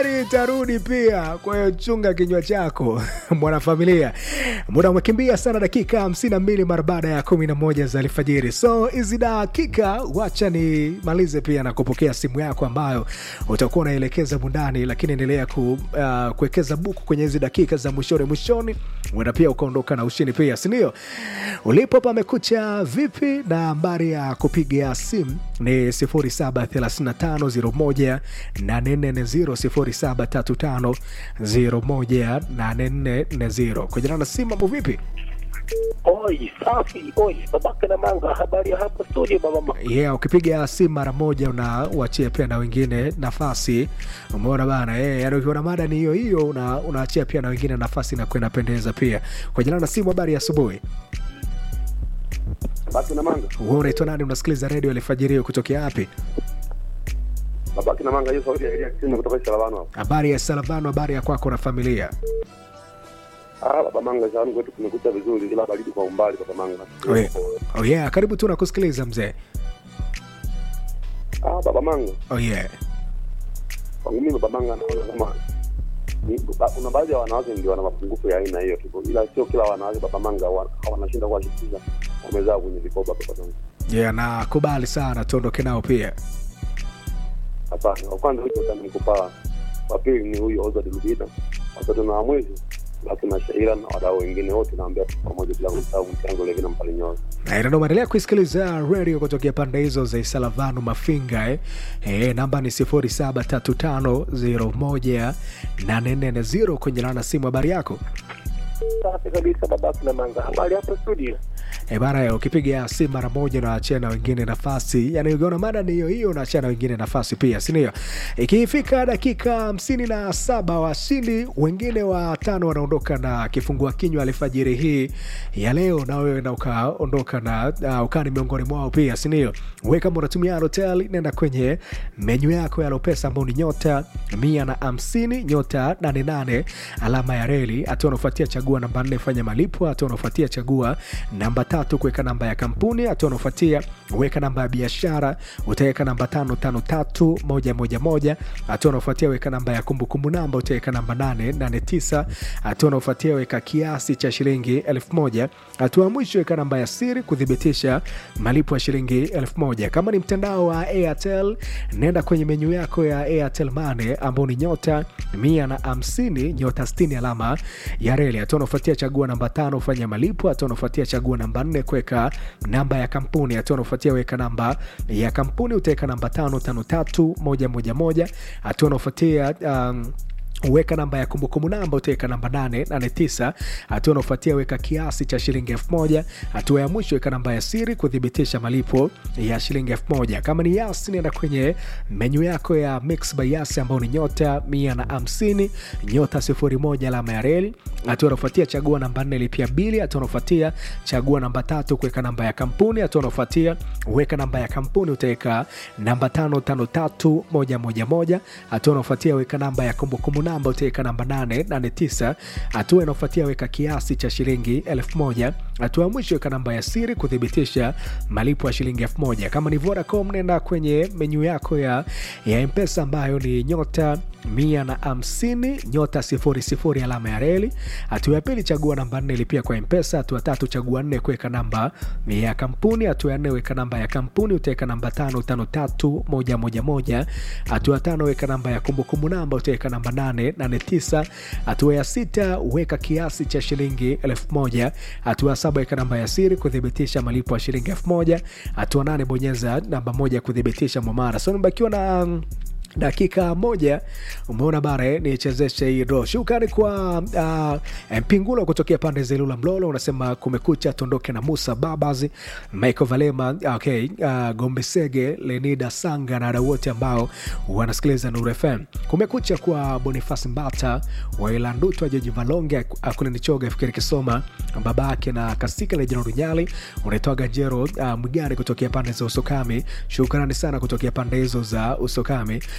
Heri itarudi pia, kwa hiyo chunga kinywa chako mwanafamilia. Muda umekimbia sana, dakika hamsini na mbili mara baada ya kumi na moja za alfajiri. So hizi dakika wacha nimalize pia na kupokea simu yako ambayo utakuwa unaelekeza mundani, lakini endelea ku, uh, kuwekeza buku kwenye hizi dakika za mwishoni mwishoni, uenda pia ukaondoka na ushindi pia, sindio? Ulipo pamekucha vipi? Na nambari ya kupiga simu ni 073501 840 073501 kujana na simu. Mambo vipi? Oi, safi. Oi, babake na manga, habari ya hapo studio baba. Yeah, ukipiga simu mara moja unawachia pia na wengine nafasi. Umeona bana eh, yani ukiona mada ni hiyo hiyo una, unaachia pia na wengine nafasi na kwenda pendeza pia. Kwa jina na simu, habari ya asubuhi. Babake na manga. Wewe unaitwa nani? Unasikiliza redio alfajiri kutokea wapi? Babake na manga, hiyo sauti ya Elia Kisima kutoka Shalavano hapo. Habari ya Salavano, habari ya kwako na familia. Ah, baba manga, shanu kwetu kumekucha vizuri ila baridi kwa umbali baba manga. Oh yeah. Oh yeah, karibu tu nakusikiliza mzee. Ah, baba manga. Oh yeah. Kwangu mimi baba manga naona kama ni- ba- kuna baadhi ya wanawake ndio wana mapungufu ya aina hiyo tu, ila sio kila wanawake baba manga wa- wanashinda kuwashirikisha wamezaa kwenye vikoba baba manga. Yeah, nakubali sana, tuondoke nao pia. Hapana, wa kwanza huyo utani mkupaa, wa pili ni huyu Ozad Lubida, watatu na wa mwisho basi na Shaira na wadau wengine wote naambia tu pamoja bila kumsahau mchango Levina Mpalinyoza. Na ina unaendelea kuisikiliza radio kutokea pande hizo za Isalavanu Mafinga eh. Eh, namba ni 0735018440 kwenye lana simu. Habari yako Safi kabisa babake na manga, habari hapo studio. eh bana, eh, ukipiga simu mara moja unaachia na wengine nafasi, yani ukiona mada ni hiyo hiyo unaachia na wengine nafasi pia, si ndio? Ikifika dakika hamsini na saba washindi wengine watano wanaondoka na kifungua kinywa alfajiri hii ya leo, na wewe na ukaondoka na uh, ukaa ni miongoni mwao pia, si ndio? Wewe kama unatumia hotel, nenda kwenye menyu yako ya Lopesa ambao ni nyota mia na hamsini nyota nane nane alama ya reli. Hatua unaofuatia chagua namba nne fanya malipo. Hatua unaofuatia chagua namba tatu kuweka namba ya kampuni. Hatua unaofuatia weka namba ya biashara, utaweka namba tano tano tatu moja moja moja. Hatua unaofuatia weka namba ya kumbukumbu namba, utaweka namba nane nane tisa. Hatua unaofuatia weka kiasi cha shilingi elfu moja. Hatua ya mwisho weka namba ya siri kuthibitisha malipo ya shilingi elfu moja. Kama ni mtandao wa Airtel, nenda kwenye menyu yako ya Airtel Money ambao ni nyota mia na hamsini nyota sitini alama ya reli. Hatua unaofuatia chagua namba tano fanya malipo. Hatua unaofuatia chagua namba nne kuweka namba ya kampuni. Hatua unaofuatia weka namba ya kampuni, utaweka namba tano tano tatu moja moja moja. Hatua unaofuatia um, weka namba ya kumbukumbu namba utaweka namba 889 hatua unaofuatia weka kiasi cha shilingi elfu moja hatua ya mwisho weka namba ya siri kuthibitisha malipo ya shilingi elfu moja kama ni yas nenda kwenye menyu yako ya mix by yas ambao ni nyota 150 nyota 01 alama ya reli hatua unaofuatia chagua namba 4 lipia bili hatua unaofuatia chagua namba tatu kuweka namba ya kampuni hatua unaofuatia weka namba ya kampuni utaweka namba 553111 hatua unaofuatia weka namba ya kumbukumbu namba utaweka namba 889 hatua inaofuatia weka kiasi cha shilingi 1000 hatua ya mwisho weka namba ya siri kuthibitisha malipo ya shilingi 1000 kama ni Vodacom nenda kwenye menyu yako ya, ya mpesa ambayo ni nyota mia na hamsini nyota sifuri sifuri alama ya reli. Hatua ya pili chagua namba nne lipia kwa mpesa. Hatua tatu chagua nne kuweka namba ya kampuni. Hatua ya nne weka namba ya kampuni, utaweka namba tano tano tatu moja moja moja. Hatua ya tano weka namba ya kumbukumbu namba, utaweka namba nane nane tisa. Hatua ya sita weka kiasi cha shilingi elfu moja. Hatua ya saba weka namba ya siri kuthibitisha malipo ya shilingi elfu moja. Hatua nane bonyeza namba moja kuthibitisha mwamara. So nimebakiwa na mm, dakika moja umeona bara eh, nichezeshe hii draw shukrani kwa uh, mpingulo kutokea pande za ilula mlolo unasema kumekucha tuondoke na musa babas michael valema okay, uh, gombesege lenida sanga na wadau wote ambao wanasikiliza nuru fm kumekucha kwa bonifas mbata wailandutwa jaji valonge akulinichoga fikiri kisoma babake na kasika lejina runyali unaitoa ganjero uh, mgari kutokea pande za usokami shukrani sana kutokea pande hizo za usokami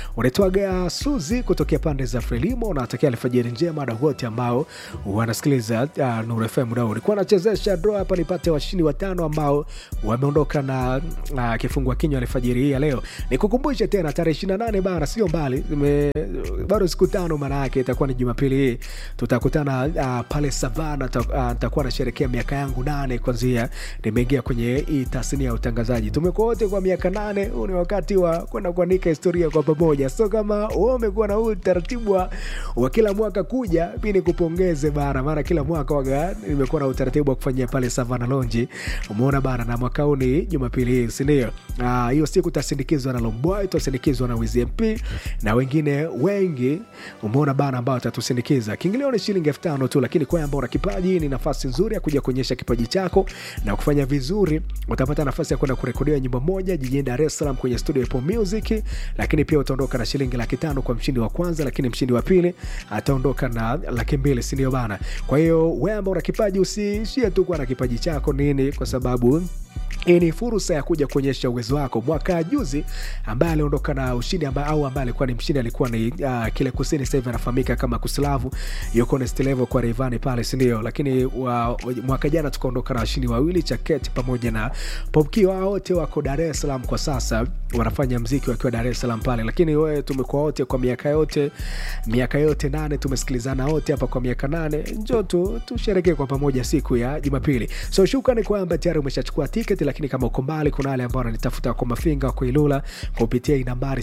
unaitwaga Suzi kutokea pande za Frelimo. Unatakia alfajiri njema na wote ambao wanasikiliza uh, Nuru FM muda huu. Nilikuwa nachezesha draw hapa nipate washindi watano ambao wameondoka na uh, kifungua kinywa alfajiri hii ya leo. Nikukumbushe tena tarehe 28 bana, sio mbali, zime- bado siku tano, maana yake itakuwa ni Jumapili hii tutakutana uh, pale Savana. Nitakuwa uh, nasherekea miaka yangu nane kwanzia nimeingia kwenye hii tasnia ya utangazaji. Tumekuwa wote kwa miaka nane. Huu ni wakati wa kwenda kuandika historia kwa pamoja, so kama wewe umekuwa na huu utaratibu wa, wa kila mwaka kuja, mi nikupongeze bana, maana kila mwaka waga nimekuwa na utaratibu wa kufanyia pale Savana Lonji. Umeona bana, na mwaka huu ni Jumapili hii, sindio? Ah, hiyo siku utasindikizwa na Lomboy, utasindikizwa na Wiz MP na wengine wengi, umeona bana, ambao watatusindikiza. Kiingilio ni shilingi elfu tano tu, lakini kwa ambao una kipaji, ni nafasi nzuri ya kuja kuonyesha kipaji chako na kufanya vizuri. Utapata nafasi ya kwenda kurekodiwa nyimbo moja jijini Dar es Salaam kwenye studio ya Apple Music, lakini pia utaondoka na shilingi laki tano kwa mshindi wa kwanza, lakini mshindi wa pili ataondoka na laki mbili, si ndio bana? Kwa hiyo wewe ambao una kipaji usiishie tu kuwa na kipaji chako nini, kwa sababu hii ni fursa ya kuja kuonyesha uwezo wako. Mwaka juzi ambaye aliondoka na ushindi amba, au ambaye alikuwa ni mshindi alikuwa ni uh, kile kusini, sasa hivi anafahamika kama Kuslavu, yuko next level kwa Rayvanny pale, si ndio? Lakini wa, mwaka jana tukaondoka na washindi wawili Chaketi pamoja na Popki, wao wote wako Dar es Salaam kwa sasa, wanafanya mziki wakiwa Dar es Salaam pale. Lakini wewe tumekuwa wote kwa miaka yote miaka yote nane, tumesikilizana wote hapa kwa miaka nane, njoo tu tusherekee kwa pamoja siku ya Jumapili. So shukrani kwamba tayari umeshachukua tiketi, lakini kama uko mbali, kuna wale ambao wananitafuta kwa mafinga kwa Ilula kupitia hii nambari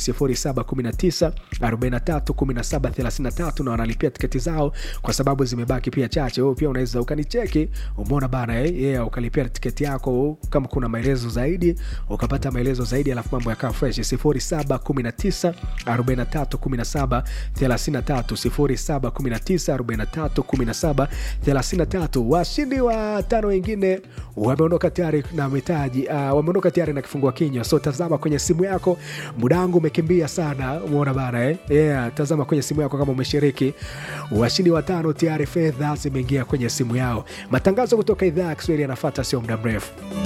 0719 43 17 33 na wanalipia tiketi zao kwa sababu zimebaki pia chache. Wewe pia unaweza ukanicheki, umeona bana eh, yeah, ukalipia tiketi yako, kama kuna maelezo zaidi ukapata maelezo zaidi, alafu mambo yakaa fresh. 0719 43 17 33 0719 43 17 33. Washindi wa tano wengine wameondoka tayari na mitaji uh, wameondoka tayari na kifungua kinywa. So tazama kwenye simu yako, muda wangu umekimbia sana, umeona bana eh? Yeah, tazama kwenye simu yako kama umeshiriki. Washindi watano tayari, fedha zimeingia kwenye simu yao. Matangazo kutoka idhaa ya Kiswahili yanafuata sio muda mrefu.